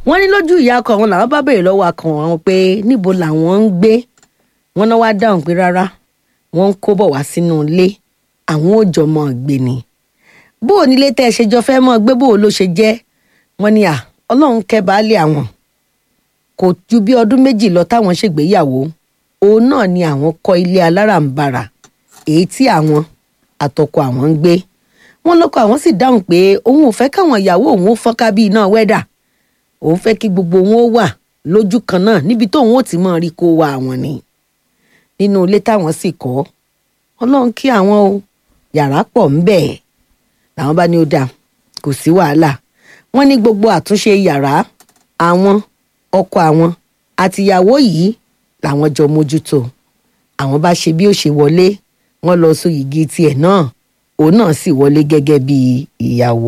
wọ́n ní lójú ìyá ọkọ wọn làwọn bá béèrè lọ́wọ́ akọ wọn pé níbo làwọn ń gbé wọn náà wá dáhùn pé rárá wọ́n ń kó bọ̀ wá sínú ilé àwọn ò jọ mọ́ gbé ni bó o nílé tẹ́ ẹ ṣe jọ fẹ́ mọ́ gbé bó o ló ṣe jẹ́ wọ́n ní à ọlọ́run kẹ́ baálé àwọn kò ju bí ọdún méjì lọ táwọn ṣègbéyàwó òun náà ni àwọn kọ́ ilé aláràǹbarà èyí tí àwọn àtọkọ àwọn ń gbé wọn lọkọ àwọn sì dáhùn pé òun ò fẹ́ káwọn ìyàwó òun ó fọ́nká bí iná wẹ́dà òun fẹ́ kí gbogbo wọn ó wà lójú kan náà níbi tóun ó ti mọ rí kó wa àwọn ni nínú ilé táwọn sì kọ́ ọlọ́run kí àwọn o yàrá pọ̀ ń bẹ̀ làwọn bá ní ó dáa kò sí wàhálà wọ́n ní gbogbo àtúnṣe yàrá àwọn ọkọ àwọn àtìyàwó yìí làwọn jọ mójútó àwọn bá ṣe bí ó ṣe wọlé wọ́n lọ so yìgì tiẹ̀ náà òun náà sì wọlé gẹ́gẹ́ bí ìyàwó.